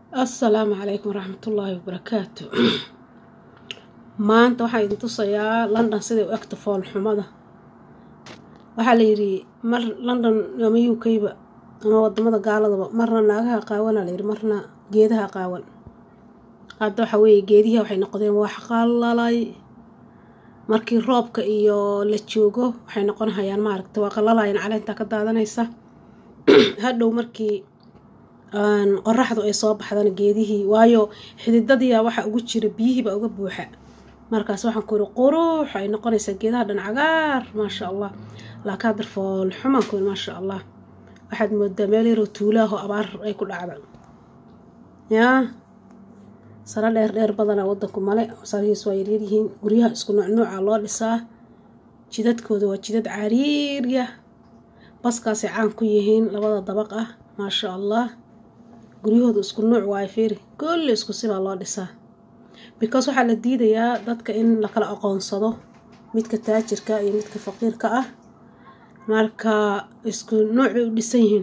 assalaamu calaykum waraxmatullaahi wabarakaatu maanta waxaan idin tusayaa london siday u egta foolxumada waxaa la yidhi mar london ama u k-ba ama wadamada gaaladaba marna naagaha qaawana layidhi marna geedaha qaawan hadda waxa weeye geedihi waxay noqdeen wax qalalay markii roobka iyo la joogo waxay noqonhayaan maaragta waa qalalayan caleentaa ka daadanaysa hadhow markii qoraxdu ay soo baxdana geedihii waayo xididadiia waxaa ugu jira biyihiibaa uga buuxa markaas waxaan ku yiri qurux ay noqonaysaa geedaha dhan cagaar maasha allah laakiin haddar foolxumaan ku yiri maasha allah waxaad moodaa meel yaroo tuulaaho abaar ay ku dhacda yaa saro dheer dheer badanaa wadanku male sarihiis waa yaryaryihiin guryaha isku nuucnuuca loo dhisaa jidadkooda waa jidad cariirya baskaasay caan ku yihiin labada dabaq ah maasha allah guryahooda isku nuuc waayo fiiri kulli isku sibaa loo dhisaa because waxaa la diidayaa dadka in lakala aqoonsado midka taajirka iyo midka faqiirka ah marka isku nuuc bay u dhisan yihiin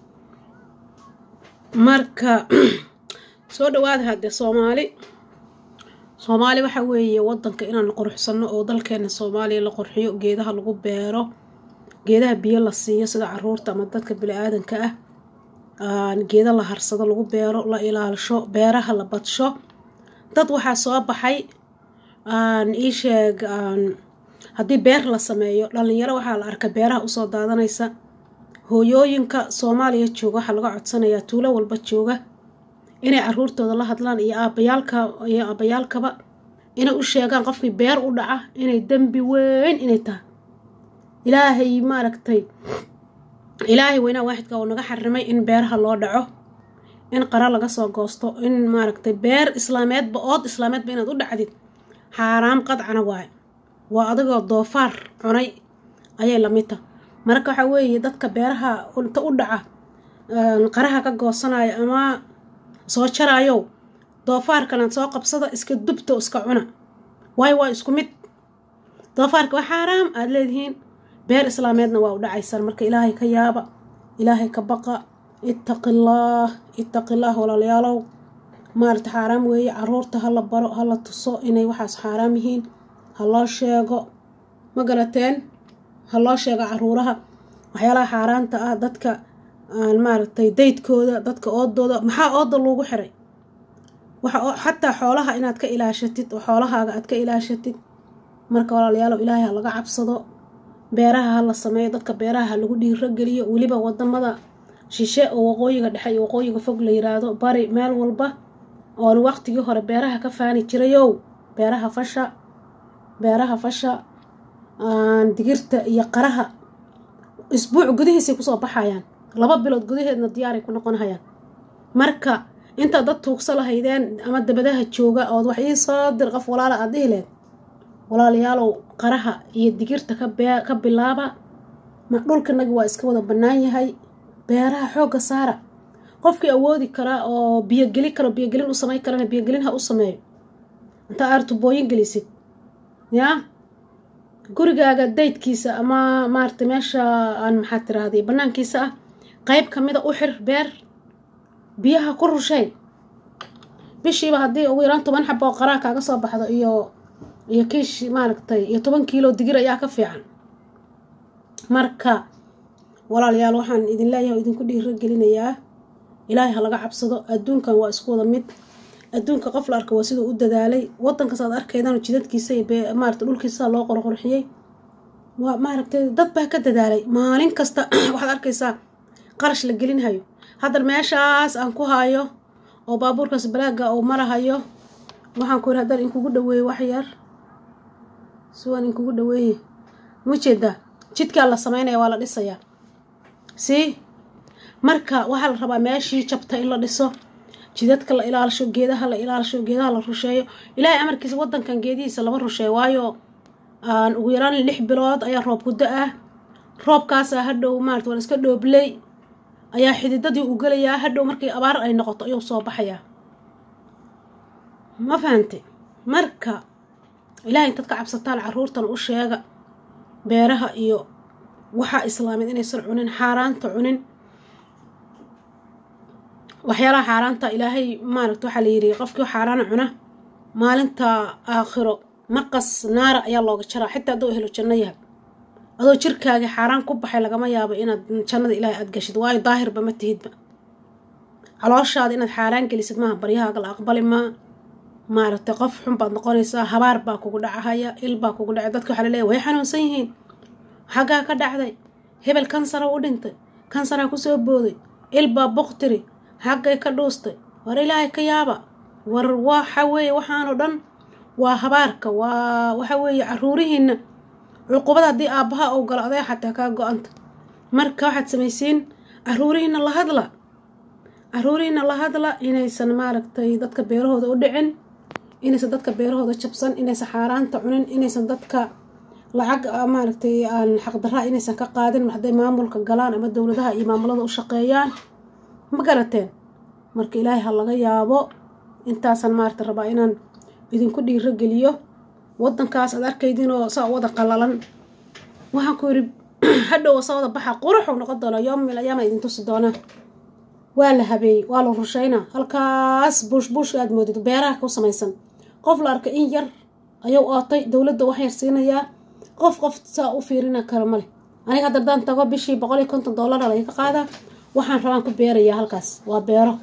marka soo dhawaada haddee soomaali soomaali waxa weeye wadanka inaan quruxsano oo dalkeena soomaaliya la qurxiyo geedaha lagu beero geedaha biyo la siiyo sida caruurta ama dadka bili-aadanka ah geeda la harsado lagu beero la ilaalisho beeraha la badsho dad waxaa soo baxay ii sheeg haddii beer la sameeyo dhalinyaro waxaa la arka beeraha usoo daadanaysa hooyooyinka soomaaliya jooga waxaa laga codsanayaa tuulo walba jooga inay caruurtooda la hadlaan iyo aabayaalka iyo aabayaalkaba inay u sheegaan qofkii beer u dhaca inay dembi weyn inay tahay ilaahay maaragtay ilaahay weynaa waaxidka uu naga xarimay in beeraha loo dhaco in qara laga soo goosto in maaragtay beer islaameedba ood islaameedba inaad u dhacdid xaaraam qadcana waayo waa adigoo doofaar cunay ayay lamid ta marka waxaa weeye dadka beeraha inta u dhaca qaraha ka goosanayo ama soo jaraayow doofaarkana soo qabsada iska dubta iska cuna waayo waa isku mid doofaarka waa xaaraam aada leedihiin beer islaameedna waa u dhacaysaan marka ilaahay ka yaaba ilaahay ka baqa ittaqillaah ittaqillaah walaalayaalow maarata xaaraam weeye caruurta ha la baro ha la tuso inay waxaas xaaraam yihiin ha loo sheego ma garateen ha loo sheego caruuraha waxyaalaha xaaraanta ah dadka maaragtay daydkooda dadka oodooda maxaa ooda loogu xiray waxa xataa xoolaha inaad ka ilaashatid oo xoolahaaga aad ka ilaashatid marka walaalayaalow ilaahay ha laga cabsado beeraha ha la sameeyo dadka beeraha ha lagu dhiiro geliyo weliba wadamada shishe oo waqooyiga dhexe iyo waqooyiga fog la yiraahdo bari meel walba oon waqtigii hore beeraha ka faani jirayow beeraha fasha beeraha fasha digirta iyo qaraha isbuuc gudihiisay kusoo baxayaan laba bilood gudaheedna diyaaray ku noqonhayaan marka intaad dad tuugsa lahaydeen ama dabadaha jooga ood wax ii soo dir qof walaala aad dhihi leed walaalayaalow qaraha iyo digirta ka bilaaba ma dhulkanagi waa iska wada bannaan yahay beeraha xoogga saara qofkii awoodi karaa oo biyogeli karo biyogelin u samayn karana biyogelin ha u sameeyo intaa aar tubooyin gelisid yaa gurigaaga daydkiisa ama maarata meesha aan maxaa tiraahday bannaankiisa ah qeyb kamida u xir beer biyaha ku rushay bishiiba haddii ugu yaraan toban xaba oo qaraa kaaga soo baxdo iyo iyo kiish maaragtay iyo toban kiilo digir ayaa ka fiican marka walaalayaal waxaan idin leeyahay oo idinku dhiiro gelinayaa ilaahay ha laga cabsado adduunkan waa isku wada mid adduunka qof la arka waa siduu u dadaalay wadankaas aad arkaydaan jidadkiisa iyo maarata dhulkiisa loo qorqorxiyey waa maaragtay dad baa ka dadaalay maalin kasta waxaad arkaysaa qarash la gelinhayo haddar meeshaas aan ku hayo oo baabuurkaas balaaga uu marahayo waxaan ku yiri haddar inkugu dhaweeye wax yar siwaan inkugu dhaweeye mujeedaa jidkaa la sameynaya waa la dhisayaa sii marka waxaa la rabaa meeshii jabta in la dhiso jidadka la ilaalisho geedaha la ilaalisho geedaha la rusheeyo ilaahay amarkiisa wadankan geedihiisa lama rusheeyo waayo ugu yaraan lix bilood ayaa roob guddo ah roobkaasaa hadhow maarata waa la iska dhoobley ayaa xididadii u gelayaa hadhow markii abaar ay noqoto ayuu soo baxayaa ma fahante marka ilaahay intaad ka cabsataan caruurtana u sheega beeraha iyo waxaa islaameed inaysan cunin xaaraanta cunin waxyaalaha xaaraanta ilaahay maaragta waxaa la yidhi qofkii xaaraana cuna maalinta aakhiro maqas naara ayaa looga jaraa xitaa hadduu helo janno yahay adoo jirkaagii xaaraan ku baxay lagama yaabo inaad jannada ilaahay aad gashid waayo daahirba ma tihidba calooshaada inaad xaaraan gelisid maaha baryahaaga la aqbali maa maaragtay qof xun baad noqonaysaa habaar baa kugu dhacahaya il baa kugu dhacay dadka waxaa laleeyahy way xanuunsan yihiin xaggaa ka dhacday hebel kansara u dhintay kansaraa kusoo booday il baa boqtiri xaggay ka dhuustay war ilaahay ka yaaba war waxa weeye waxaanoo dhan waa habaarka waa waxa weeye caruurihiina cuqubada haddii aabbaha ou galo aday xataa kaa go-anta marka waxaad samaysiin caruurihiina la hadla caruurihiina la hadla inaysan maaragtay dadka beerahooda u dhicin inaysan dadka beerahooda jabsan inaysan xaaraanta cunin inaysan dadka lacag maaragtay aan xaqdaraa inaysan ka qaadin hadday maamulka galaan ama dowladaha iyo maamulada u shaqeeyaan ma garateen marka ilaahay ha laga yaabo intaasaan maaragta rabaa inaan idinku dhiiro geliyo waddankaas aad arkaydinoo saa wada qalalan waxaan ku yidhi hadhow saa wada baxa quruxuu noqon doonaa yoomil ayaama idin tusi doonaa waa la habeeyey waa la rushaynaa halkaas buush buushka aad moodid beeraha ku samaysan qof la arka in yar ayuu ootay dowladda wax yar siinayaa qof qof saa u fiirina kara male aniga hadda haddaan tago bishii boqol iyo konton dollara laga qaadaa waxaan rabaan ku beerayaa halkaas waa beero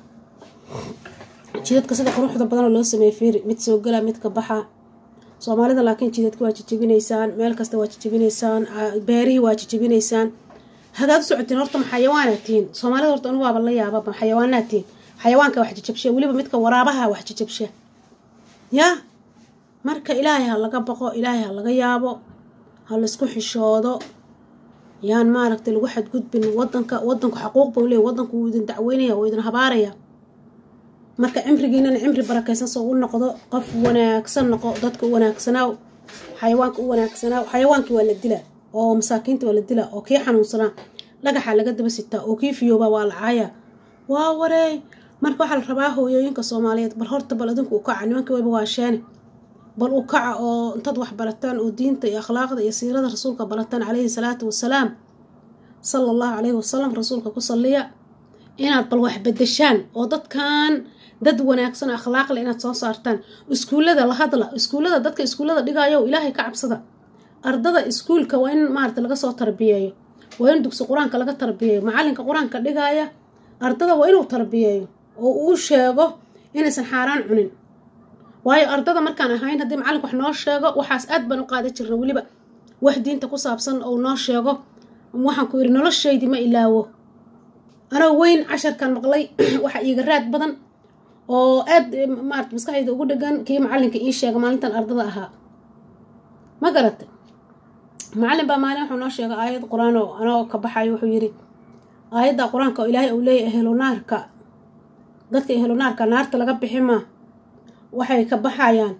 jidadka sida quruxda badanoo loo sameeyey fiiri mid soo gala mid ka baxa soomaalida laakiin jidadka waa jijibinaysaan meel kasta waa jijibinaysaan beerihii waa jijibinaysaan hadaad u socotiin horta ma xayawaanaad tihiin soomaalida horta anigu waaba la yaaba ma xayawaanaad tihiin xayawaanka wax jijabsha weliba midka waraabaha wax jijabsha yaa marka ilaahay ha laga baqo ilaahay ha laga yaabo ha laisku xishoodo yaan maaragtay lagu xadgudbin wadanka wadanku xaquuq bau leey wadanku wuu idin dacweynaya wuu idin habaaraya marka cimrigiinana cimri barakaysan soo u noqdo qof wanaagsan noqo dadka u wanaagsanaaw xayawaanka u wanaagsanaaw xayawaankii waa la dilaa oo masaakiinta waa la dilaa oo kii xanuunsanaa dhagaxa laga daba sitaa oo kii fiyooba waa la caaya waa wareey marka waxaa la rabaa hooyooyinka soomaaliyeed bal horta bal adinku u kaca nimanka wayba waasheene bal u kaca oo intaad wax barataan oo diinta iyo akhlaaqda iyo siirada rasuulka barataan calayhi salaatu wasalaam sala allahu calayhi wasalam rasuulka ku salliya inaad bal wax bedeshaan oo dadkan dad wanaagsan akhlaaqle inaad soo saartaan iskuullada la hadla iskuullada dadka iskuullada dhigayo ilaahay ka cabsada ardada iskuulka waa in maarata laga soo tarbiyeeyo waa in dugsi qur-aanka laga tarbiyeeyo macalinka qur-aanka dhigaaya ardada waa inuu tarbiyeeyo oo uu sheego inaysan xaaraan cunin waayo ardada markaan ahayn haddii macalink wax noo sheego waxaas aad baan u qaadan jirna weliba wax diinta ku saabsan ou noo sheego waxaan ku yidhi noloshaydii ma ilaawo anoo weyn casharkan maqlay waxa iiga raad badan oo aad maarata maskaxdayda ugu dhegan kii macalinka ii sheega maalintan ardada ahaa ma garatay macallin baa maalin wuxuu noo sheegay aayad qur-aan oo anoo ka baxayo wuxuu yidhi aayadda qur-aanka oo ilaahay uu leeyahy ehelonaarka dadka ehelonaarka naarta laga bixi maa waxay ka baxayaan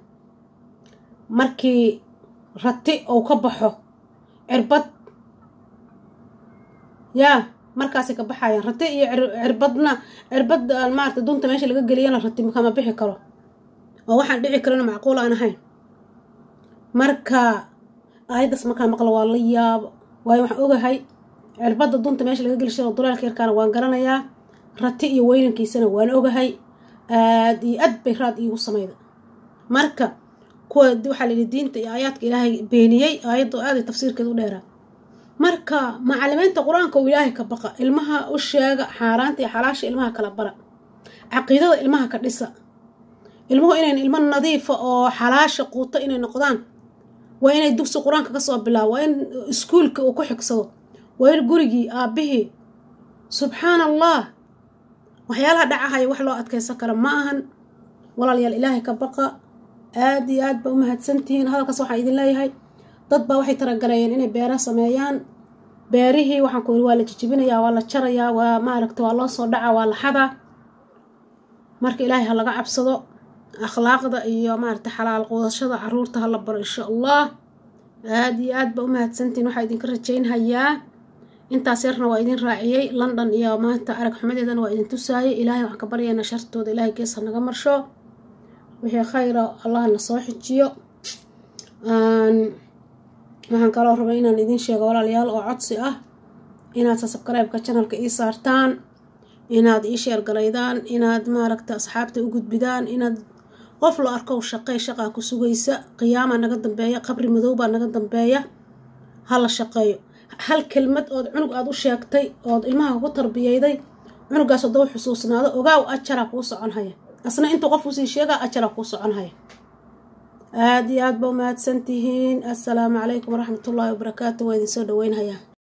markii rati ou ka baxo cirbad yaa markaasay ka baxayaan rati iyo cirbadna cirbad maarata dunta meesha laga geliyana rati kama bixi karo oo waxaan dhici karana macquul aan ahayn marka aayaddaas markaa maqla waa la yaabo waayo waxaan ogahay cirbadda dunta meesha laga geli shiro duleelka yarkaana waan garanayaa rati iyo weynankiisana waan ogahay aad iyo aad bay raad iigu samayda marka kuwa waxaa la yidhi diinta iyo aayaadka ilaahay beeniyey aayadda aaday tafsiirkeeda u dheeraa marka macalimiinta qur-aanka uu ilaahay ka baqa ilmaha u sheega xaaraanta iyo xalaasha ilmaha kala bara caqiidada ilmaha ka dhisa ilmuhu inayn ilmo nadiifa oo xalaasha quuto inay noqdaan waa inay dugsi qur-aanka kasoo bilaabo waa in iskuulka uu ku xigsado waa in gurigii aabbihii subxaana allah waxyaalaha dhacahaya wax loo adkaysan kara ma ahan walaalayaal ilaahay ka baqa aad iyo aad ba u mahadsantihiin hadalkaas waxaan idin leeyahay dad baa waxay taragareeyeen inay beera sameeyaan beerihii waxaan ku yidhi waa la jijibinayaa waa la jarayaa waa maaragta waa loo soo dhaca waa la xadaa marka ilaahay ha laga cabsado akhlaaqda iyo maaragta xalaal quudashada caruurta ha la baro insha allah aad iyo aad ba u mahadsantihiin waxaa idinka rajaynhayaa intaas yarna waa idin raaciyey london iyo maanta arag xumadeedana waa idin tusaayay ilaahay waxaan ka baryaynaa shartooda ilaahay gees ha naga marsho wixii khayra allah na soo xijiyo waxaan kaloo rabay inaan idin sheego walaalayaal oo codsi ah inaad subscribe-ka channelka ii saartaan inaad ii sheergalaydaan inaad maaragta asxaabta u gudbidaan inaad qof la arkow shaqey shaqaa ku sugaysa qiyaamaa naga dambeeya qabri madoobaa naga dambeeya ha la shaqeeyo hal kelmad ood cunug aada u sheegtay ood ilmaha ku tarbiyeyday cunugaas hadduu xusuusnaado ogaaw ajaraa kuu socon haya asna intuu qof usii sheegaa ajaraa kuu socon haya aada iyo aad ba umahadsan tihiin assalaamu calaykum waraxmatullaahi wabarakaatu waa idin soo dhaweynhayaa